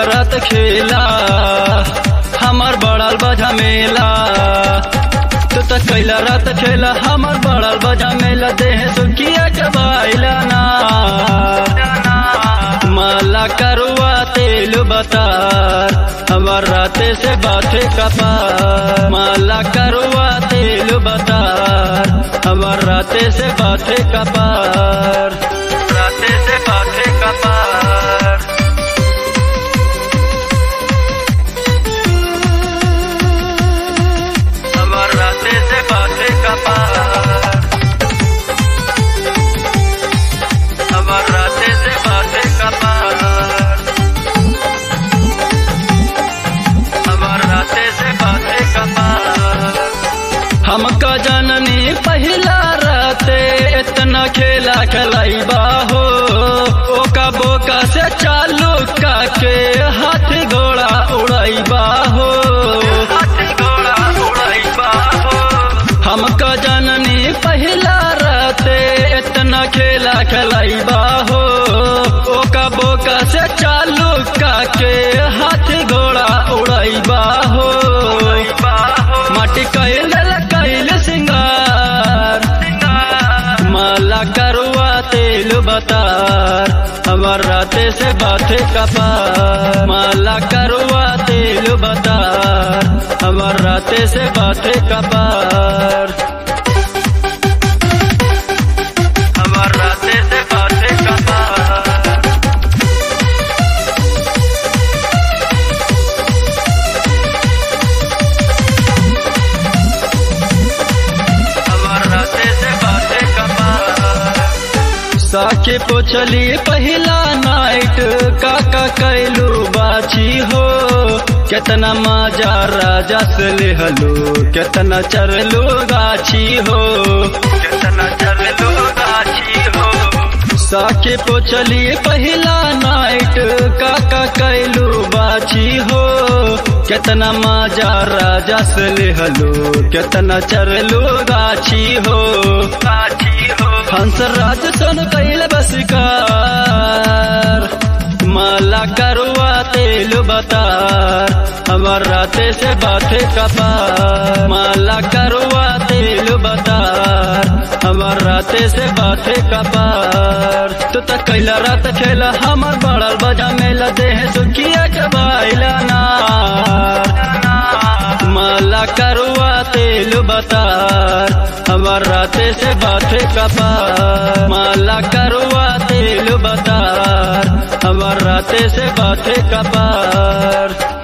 रात खेला हमर बड़ल बजा मेला तू तो कैला रात खेला हमर बड़ल बजा मेला देह सुखिया चबाइला ना माला करुआ तेल बतार हमर राते से बाथे कपार माला करुआ तेल बतार हमर राते से बाथे कपार राते से बाथे कपार हमर राते से बाथे कपार हमर राते से बाथे कपार हमर राते से बाथे कपार हमका जननी पहिला राते इतना खेला खलैबा हो ओका बोका से चालू काके हाथ घोड़ा उड़ैबा हो हाथ घोड़ा उड़ैबा हो हमका जननी पहिला राते इतना खेला खलैबा हो ओका बोका से चालू काके हाथ घोड़ा उड़ैबा हो माटी कैल कैल सिंगार माला करुआ तेल बतार हमर राते से बाथे कपार माला करुआ तेल बतार हमर राते से बाथे कपार हमर राते से बाथे कपार हमर राते से बाथे कपार साके पोछली पहिला नाइट काका कैलू बाछी हो केतना माजा राजा से लेहलो केतना चरलो गाछी हो केतना चरलो गाछी हो साके पोछली पहिला नाइट काका कैलू बाछी हो केतना माजा राजा से लेहलो केतना चरलो गाछी हो गाछी हो हंस राज सन कैल बसकार माला करुआ तेल बतार हमर राते से बाथे कपार माला करुआ तेल बतार हमर राते से बाथे कपार तू तो कैला रात खेला हमर बड़ल बजा मेला देह सुखिया चबाइला नार माला करुआ तेल बतार हमर राते से बाथे कपार माला करुआ तेल बतार हमर राते से बाथे कपार